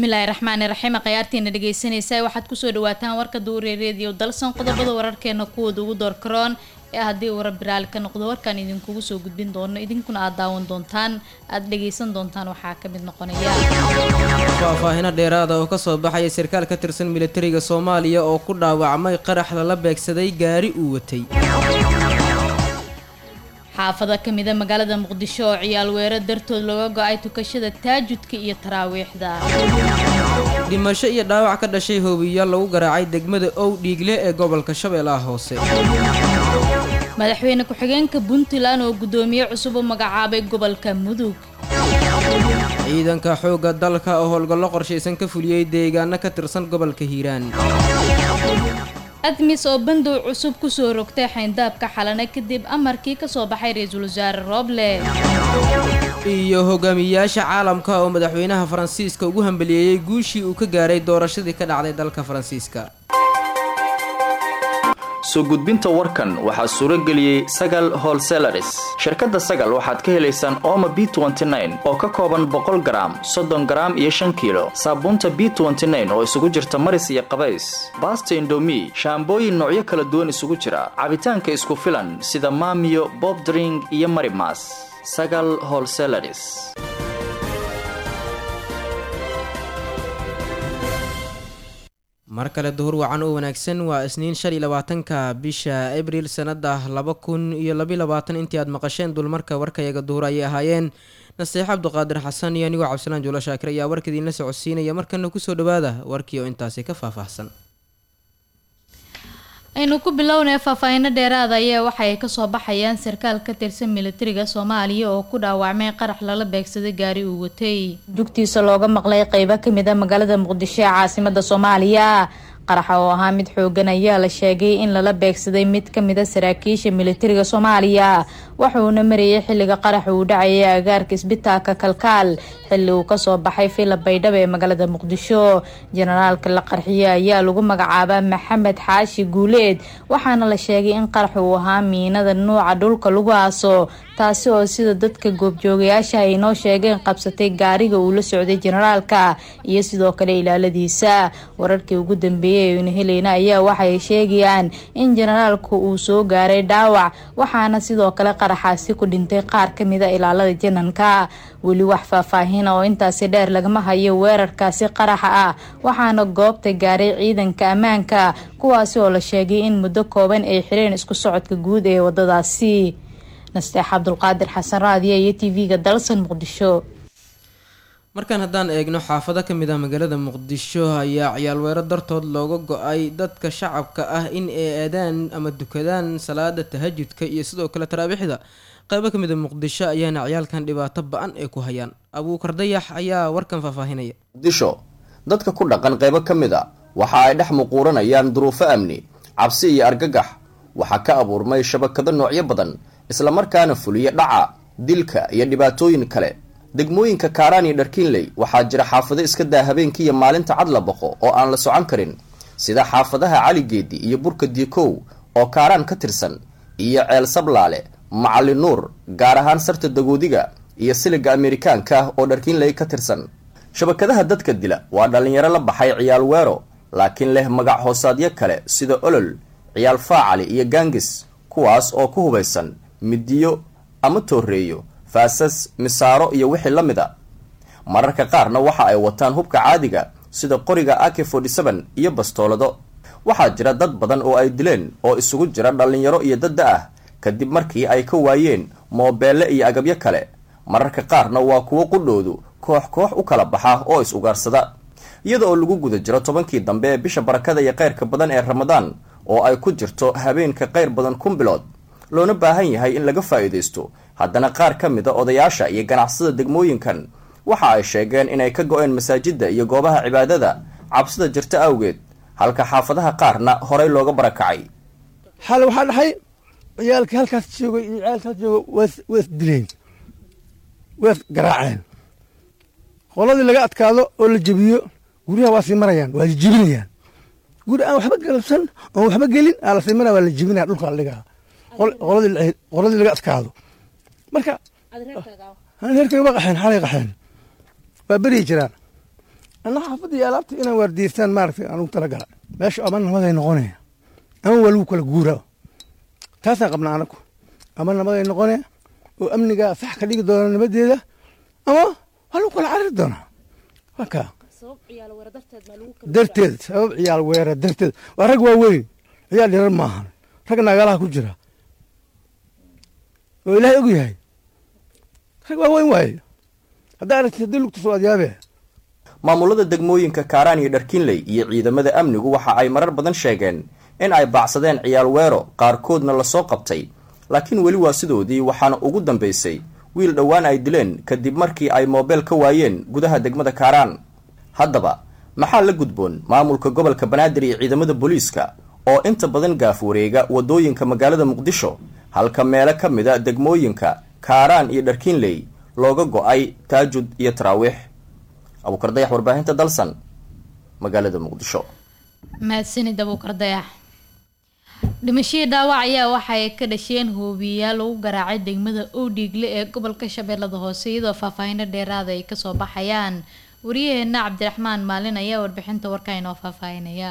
bismillaahi raxmaani raxiim khayaartiina dhegeysanaysa waxaad kusoo dhawaataan warka duure reediyo dalsan qodobada wararkeena kuwooda ugu doorkaroon ee haddii uu rabbi raali ka noqdo warkaan idinkugu soo gudbin doono idinkuna aad daawan doontaan aada dhegeysan doontaan waxaa ka mid noqonaya faahfaahino dheeraada oo kasoo baxaya sarkaal ka tirsan militariga soomaaliya oo ku dhaawacmay qarax lala beegsaday gaari uu watay xaafado kamida magaalada muqdisho oo ciyaal weero dartood looga go-ay tukashada taajudka iyo taraawiixda dhimasho iyo dhaawac ka dhashay hoobiyaal lagu garaacay degmada ow dhiigle ee gobolka shabeellaha hoose madaxweyne ku-xigeenka puntland oo guddoomiye cusub u magacaabay gobolka mudug ciidanka xoogga dalka oo howlgallo qorshaysan ka fuliyey deegaano ka tirsan gobolka hiiraan admis oo bandow cusub kusoo rogtay xayndaabka xalane kadib amarkii kasoo baxay ra-iisul wasaare rooble iyo hogaamiyayaasha caalamka oo madaxweynaha faransiiska ugu hambaliyeeyey guushii uu ka gaaray doorashadii ka dhacday dalka faransiiska soo gudbinta warkan waxaa suuro geliyey sagal holselaris shirkadda sagal waxaad ka helaysaan ooma b oo ka kooban boqol garaam soddon garaam iyo shan kiilo saabuunta b oo isugu jirta maris iyo qabays baasta indomi shaambooyin noocyo kala duwan isugu jira cabitaanka isku filan sida maamiyo bobdring iyo marimas sagal holselaris mar kale duhur wacan oo wanaagsan waa isniin shan iyo labaatanka bisha abriil sanada laba kun iyo labiyo labaatan intii aad maqasheen dulmarka warkayaga duhur ayay ahaayeen naseex cabduqaadir xasan iyo anigoo cabdisalaan juulo shaakir ayaa warka idiinla socodsiinaya markana kusoo dhawaada warkii oo intaasi ka faahfaahsan aynu ku bilownay faahfaahino dheeraada ayaa waxa ay kasoo baxayaan sarkaal ka tirsan militariga soomaaliya oo ku dhaawacmay qarax lala beegsaday gaari uu watay dugtiisa looga maqlay qeybo kamid a magaalada muqdisho ee caasimada soomaaliya qaraxa oo ahaa mid xoogan ayaa la sheegay in lala beegsaday mid kamid a saraakiisha militariga soomaaliya waxuuna marayay xilliga qaraxa uu dhacayay agaarka isbitaalka kalkaal xilli uu kasoo baxay fila baydhabo ee magaalada muqdisho jenaraalka la qarxiyey ayaa lagu magacaabaa maxamed xaashi guuleed waxaana la sheegay in qarax uu ahaa miinada nuuca dhulka lagu aaso taasi oo sida dadka goobjoogayaasha ay noo sheegeen qabsatay gaariga uu la socday jenaraalka iyo sidoo kale ilaaladiisa wararkii ugu dambeeyey aynu helayna ayaa waxay sheegayaan in jenaraalku uu soo gaaray dhaawac waxaana sidoo kale qaraxaasi ku dhintay qaar kamida ilaalada jananka weli wax faahfaahin oo intaasi dheer lagama hayo weerarkaasi qaraxa ah waxaana goobta gaaray ciidanka ammaanka kuwaasi oo la sheegay in muddo kooban ay xireen isku socodka guud ee wadadaasi nasteex cabdulqaadir xasan raadiya iyo t v-ga dalsan muqdisho markaan haddaan eegno xaafado ka mid ah magaalada muqdisho ayaa ciyaal weero dartood looga go-ay dadka shacabka ah in ay aadaan ama dukadaan salaada tahajudka iyo sidoo kale taraabiixda qeybo ka mid a muqdisho ayaana ciyaalkan dhibaato ba-an ay ku hayaan abuukar dayax ayaa warkan faahfaahinaya muqdisho dadka ku dhaqan qeybo ka mid a waxa ay dhex muquuranayaan duruufo amni cabsi iyo argagax waxaa ka abuurmay shabakado noocyo badan islamarkaana fuliya dhaca dilka iyo dhibaatooyin kale degmooyinka kaaraan iyo dharkiinley waxaa jira xaafado iska daa habeenkiiyo maalinta cad la boqo oo aan la socon karin sida xaafadaha caligeedi iyo burka diikow oo kaaraan ka tirsan iyo ceel sablaale macali nuur gaar ahaan sarta dagoodiga iyo siliga amerikaanka ah oo dharkiinley ka tirsan shabakadaha dadka dila waa dhallinyaro la baxay ciyaal weero laakiin leh magac hoosaadyo kale sida olol ciyaal faacali iyo gaangis kuwaas oo ku hubaysan midiyo ama tooreeyo faasas misaaro iyo wixii la mid a mararka qaarna waxa ay wataan hubka caadiga sida qoriga ak iyo bastoolado waxaa jira dad badan oo ay dileen oo isugu jira dhallinyaro iyo dadda ah kadib markii ay ka waayeen moobeelle iyo agabyo kale mararka qaarna waa kuwo qudhoodu koox koox u kala baxa oo is ugaarsada iyada oo lagu guda jiro tobankii dambe ee bisha barakada iyo kayrka badan ee ramadaan oo ay ku jirto habeenka qayr badan kun bilood loona baahan yahay in laga faa'iidaysto haddana qaar ka mid a odayaasha iyo ganacsada degmooyinkan waxa ay sheegeen inay ka go-een masaajidda iyo goobaha cibaadada cabsida jirta awgeed halka xaafadaha qaarna horay looga barakacay xal waxaa dhaxay ciyaalkii halkaas jooga iyo ciyaalkaas jooga waas dileen waas garaaceen qoladii laga adkaado oo la jebiyo guryaha waa sii marayaan waa la jebinayaan guri aan waxba galabsan oon waxba gelin aa lasii maraya waa la jebinaya dhulka la dhigaa qoladii laga adkaado marka reerkay waa qaxeen xalay qaxeen waa beryi jiraan anna xaafadda iyo alaabta inaan waardiyeystaan maaragtay anugu talagala meesha ama nabaday noqonaya ama waa lagu kala guuraa taasaan qabnaa anagu ama nabaday noqonaya oo amnigaa sax ka dhigi doona nabadeeda ama waa lagu kala cariri doonaa waa kaa darteed sabab ciyaal weera darteed waa rag waaweyn ciyaal yarar maahan rag nagalaha ku jira oo ilaahay og yahay rag waaweyn waaye haddaa aragti haddii lugta soo adyaabe maamulada degmooyinka kaaraan iyo dharkiinley iyo ciidamada amnigu waxa ay marar badan sheegeen in ay baacsadeen ciyaal weero qaarkoodna lasoo qabtay laakiin weli waa sidoodii waxaana ugu dambaysay wiil dhowaan ay dileen kadib markii ay moobeel ka waayeen gudaha degmada kaaraan haddaba maxaa la gudboon maamulka gobolka banaadir iyo ciidamada booliiska oo inta badan gaaf wareega waddooyinka magaalada muqdisho halka meelo ka mida degmooyinka kaaraan iyo dharkiinley looga go-ay taajud iyo taraawiix abuukar dayax warbaahinta dalsan magaalada muqdisho mahadsanid abuukar dayax dhimashadii dhaawac ayaa waxay ka dhasheen hoobiyayaal lagu garaacay degmada owdhiigle ee gobolka shabeellada hoose iyadoo faahfaahino dheeraada ay kasoo baxayaan wariyaheena cabdiraxmaan maalin ayaa warbixinta warka inoo faahfaahinaya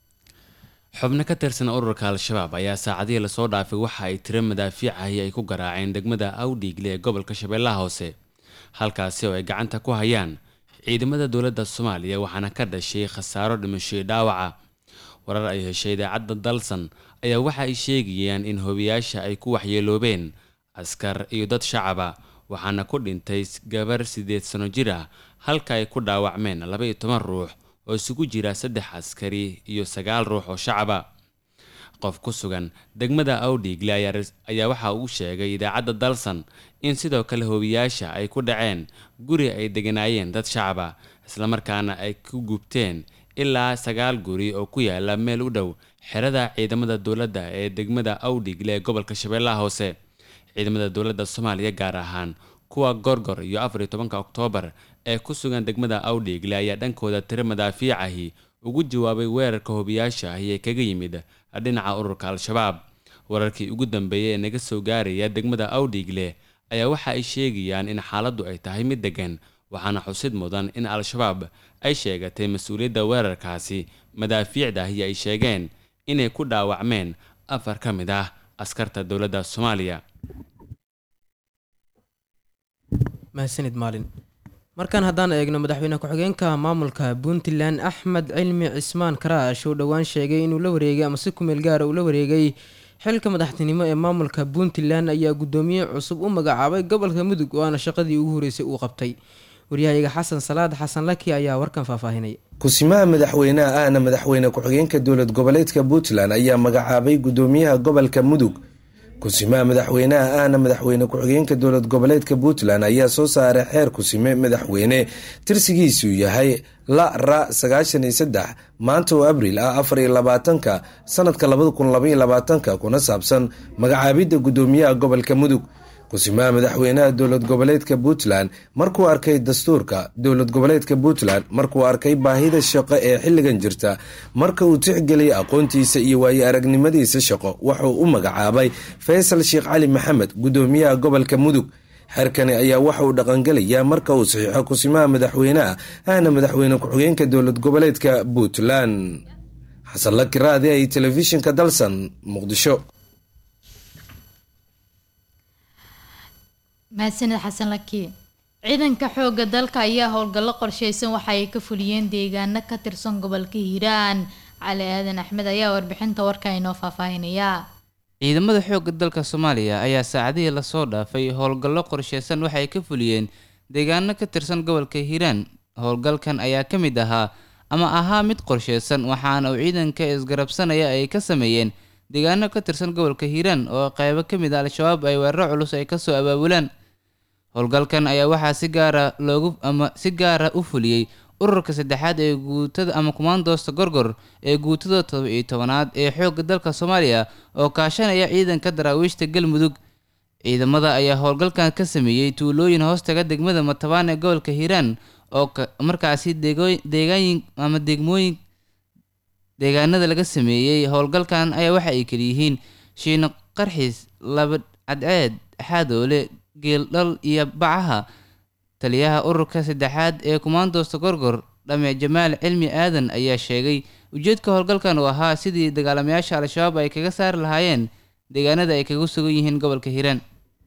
xubno ka tirsan ururka al-shabaab ayaa saacadihii lasoo dhaafay waxa ay tiro madaafiicahi ay ku garaaceen degmada awdhiigle ee gobolka shabeellaha hoose halkaasi oo ay gacanta ku hayaan ciidamada dowladda soomaaliya waxaana ka dhashay khasaaro dhimashoy dhaawaca warar ay heshay idaacadda dalsan ayaa waxa ay sheegayaan in hobiyaasha ay ku waxyeeloobeen askar iyo dad shacaba waxaana ku dhintay gabar siddeed sano jir ah halka ay ku dhaawacmeen laba iyo toban ruux oo isugu jira saddex askari iyo sagaal ruux oo shacaba qof ku sugan degmada awdhiigle ayaa waxa uu sheegay idaacadda dalsan in sidoo kale hobiyaasha ay ku dhaceen guri ay deganaayeen dad shacaba islamarkaana ay ku gubteen ilaa sagaal guri oo ku yaala meel u dhow xerada ciidamada dowladda ee degmada awdhiigle ee gobolka shabeellaha hoose ciidamada dowladda soomaaliya gaar ahaan kuwa gorgor iyo afar iyo tobanka oktoobar ee ku sugan degmada awdhiigle ayaa dhankooda tiro madaafiicahi ugu jawaabay weerarka hobiyaasha ahi ee kaga yimid dhinaca ururka al-shabaab wararkii ugu dambeeyay ee naga soo gaaraya degmada awdhiigle ayaa waxa ay sheegayaan in xaaladdu ay tahay mid degan waxaana xusid mudan in al-shabaab ay sheegatay mas-uuliyadda weerarkaasi madaafiicda ahi ay sheegeen inay ku dhaawacmeen afar ka mid ah askarta dowladda soomaaliya mahadsanid maalin markaan haddaan eegno madaxweyne ku-xigeenka maamulka puntland axmed cilmi cismaan karaash oo dhowaan sheegay inuu la wareegay ama si kumeel gaara uu la wareegay xilka madaxtinimo ee maamulka puntland ayaa guddoomiye cusub u magacaabay gobolka mudug waana shaqadii ugu horeysay uu qabtay waryahayaga xasan salaad xasan laki ayaa warkan faahfaahinaya kusimaha madaxweynaha ahna madaxweyne ku-xigeenka dowlad goboleedka puntland ayaa magacaabay guddoomiyaha gobolka mudug kusimaha madaxweynaha ahna madaxweyne ku-xigeenka dowlad goboleedka puntland ayaa soo saaray xeer kusime madaxweyne tirsigiisu yahay la ra sagaashan iyo saddex maanta oo abriil ah afar iyo labaatanka sanadka labada kun labaiyo labaatanka kuna saabsan magacaabidda guddoomiyaha gobolka mudug kusimaha madaxweynaha dowlad goboleedka puntland markuu arkay dastuurka dowlad goboleedka puntland markuu arkay baahida shaqo ee xilligan jirta marka uu tixgeliyay aqoontiisa iyo waayo aragnimadiisa shaqo wuxuu u magacaabay faysal sheekh cali maxamed guddoomiyaha gobolka mudug xeerkani ayaa waxa uu dhaqangelayaa marka uu saxiixo kusimaha madaxweynaha ahna madaxweyne ku-xigeenka dowlad goboleedka puntland xasan laki raadi ay telefishinka dalsan muqdisho mahadsanid xasan laki ciidanka xoogga dalka ayaa howlgallo qorsheysan waxa ay ka fuliyeen deegaano ka tirsan gobolka hiiraan cali aadan axmed ayaa warbixinta warka inoo faahfaahinaya ciidamada xoogga dalka soomaaliya ayaa saacadihii lasoo dhaafay howlgallo qorsheysan waxay ka fuliyeen deegaano ka tirsan gobolka hiiraan howlgalkan ayaa ka mid ahaa ama ahaa mid qorsheysan waxaana uu ciidanka isgarabsanaya ay ka sameeyeen deegaano ka tirsan gobolka hiiraan oo qeybo ka mid a al-shabaab ay weeraro culus ay kasoo abaabulaan howlgalkan ayaa waxaa si gaara loogu ama si gaara u fuliyey ururka saddexaad ee guutada ama kumaandoosta gorgor ee guutada todoba iyo tobanaad ee xoogga dalka soomaaliya oo kaashanaya ciidanka daraawiishta galmudug ciidamada ayaa howlgalkan ka sameeyey tuulooyin hoostaga degmada matabaan ee gobolka hiiraan oo markaasi deegaanyin ama degmooyin deegaanada laga sameeyey howlgalkan ayaa waxa ay kaliyihiin shiino qarxiis laba cadceed xaadoole geeldhal iyo bacaha taliyaha ururka saddexaad ee kumaandoosta gorgor dhame jamaal cilmi aadan ayaa sheegay ujeedka howlgalkan uu ahaa sidii dagaalamayaasha al-shabaab ay kaga saari lahaayeen deegaanada ay kaga sugan yihiin gobolka hiiraan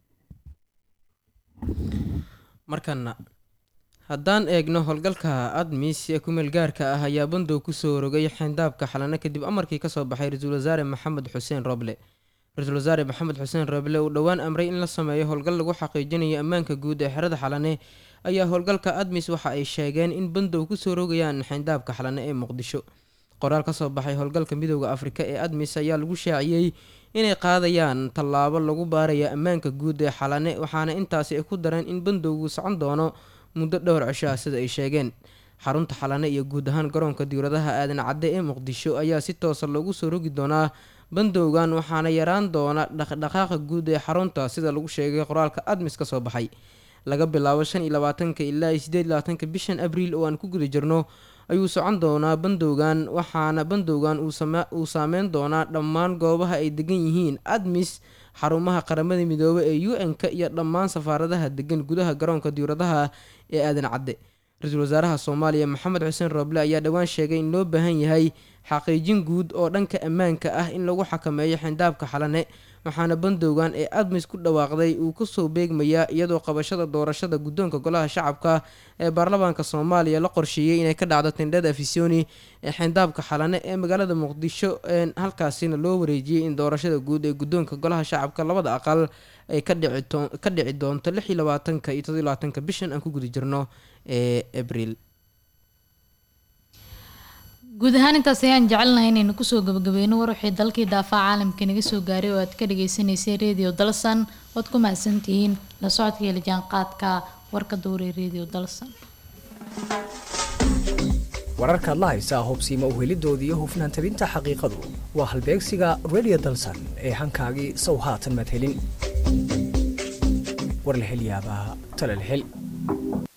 markana haddaan eegno howlgalka admis ee kumeel gaarka ah ayaa bandow kusoo rogay xeyndaabka xalane kadib amarkii kasoo baxay ra-iisul wasaare maxamed xuseen roble ra-iisul wasaare maxamed xuseen roble uu dhowaan amray in la sameeyo howlgal lagu xaqiijinayo ammaanka guud ee xerada xalane ayaa howlgalka admis waxa ay sheegeen in bandow kusoo rogayaan xeyndaabka xalane ee muqdisho qoraal kasoo baxay howlgalka midooda afrika ee admis ayaa lagu shaaciyey inay qaadayaan tallaabo lagu baaraya ammaanka guud ee xalane waxaana intaasi ay ku dareen in bandowgu socon doono muddo dhowr cisho ah sida ay sheegeen xarunta xalane iyo guud ahaan garoonka diwladaha aadan cadde ee muqdisho ayaa si toosa loogu soo rogi doonaa bandowgan waxaana yaraan doona dhaqdhaqaaqa guud ee xarunta sida lagu sheegay qoraalka admis ka soo baxay laga bilaabo shan iyo labaatanka ilaa iyo sideed iyo labaatanka bishan abriil oo aan ku guda jirno ayuu socon doonaa bandowgan waxaana bandowgan uu saameyn doonaa dhammaan goobaha ay degan yihiin admis xarumaha qaramada midoobe ee u n-ka iyo dhammaan safaaradaha degan gudaha garoonka diwladaha ee aadan cadde ra-iisul wasaaraha soomaaliya maxamed xuseen rooble ayaa dhowaan sheegay in loo baahan yahay xaqiijin guud oo dhanka ammaanka ah in lagu xakameeyo xindaabka xalane waxaana bandowgan ee admis ku dhawaaqday uu kusoo beegmayaa iyadoo qabashada doorashada guddoonka golaha shacabka ee baarlamaanka soomaaliya la qorsheeyey inay ka dhacdo tindhada afisoni ee xindaabka xalane ee magaalada muqdisho halkaasina loo wareejiyey in doorashada guud ee guddoonka golaha shacabka labada aqal ay ka dhici doonto lix iyo labaatanka iyo toddobiyo labaatanka bishan aan ku guda jirno ee abriil guud ahaan intaas ayaan jecelnahay inaynu kusoo gabagabeyno war wixii dalkii daafaa caalamka naga soo gaaray oo aad ka dhagaysanaysay radio dalsan oad ku mahadsantihiin la socodka iyo lajaanqaadka warka dowree radio dalsan wararkaad la haysaa hubsiima uhelidooda iyo hufnaan tabinta xaqiiqadu waa halbeegsiga radio dalsan ee hankaagii sow haatan madhelin war la hel yaabaa tala la hel